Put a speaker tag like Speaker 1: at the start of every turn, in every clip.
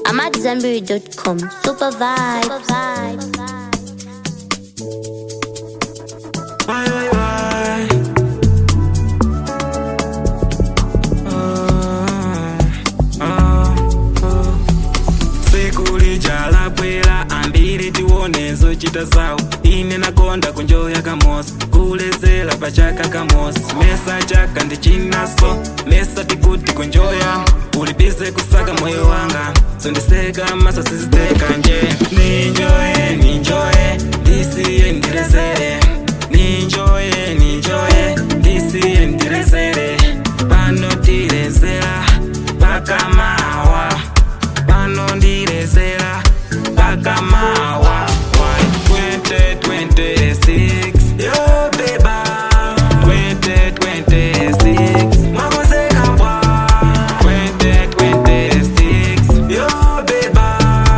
Speaker 1: AmadZanbury.com. Super vibe. Super vibe.
Speaker 2: Why, why, why? Oh, oh, oh. siku lijala bwera ambiri tione zochita zawo ine nakonda kunjoya kamosi kulezera pachaka kamosi mesa chaka ndichinaso mesa tikuti kunjoya ulibize kusaka moyo wanga sondiseka maso siziteka nje ninjoye ninjoye ndisiye ndirezere ninjoye ninjoye ndisiye ndirezere pano tirezera pakamawa pano ndirezera pakamawa 2026 yo beba 2026 mwakozeka bwa 2026 yo beba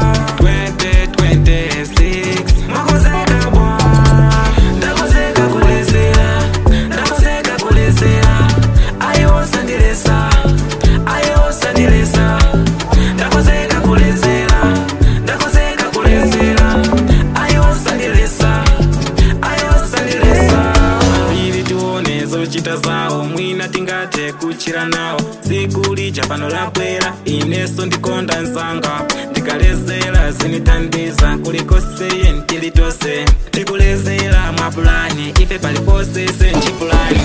Speaker 2: 2026 mwakozeka bwa ndakozeka kulezera ndakozeka kulezera ayosandiresa ayosandiresa ndakozeka kulezera ndakozeka kulezera ayosandiresa ayosandiresa ili tione zochita zawo mwina tingate kuchira nawo siku lija pano labwera ineso ndikonda nzanga ndikalezera zinitandiza kulikoseye ntilitose tikulezera mwapulani ife palipose senchipulani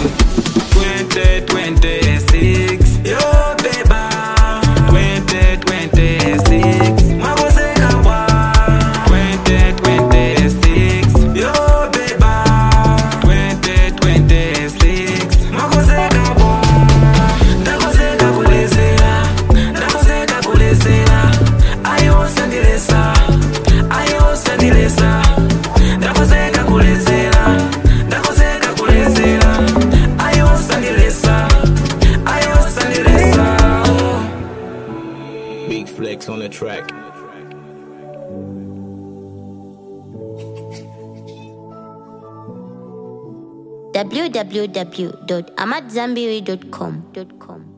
Speaker 2: 2026 yo beba 2026 mwakozeka bwa 2026 yo beba 2026 mwakozeka bwa ndakozeka kulezera ndakozeka kulezera ayosandiresa ayosandiresa ndakozeka kulezera ndakozeka kulezera ayosandiresa ayosandiresa
Speaker 3: Big flex on the track.
Speaker 1: www.amadzanbury.com.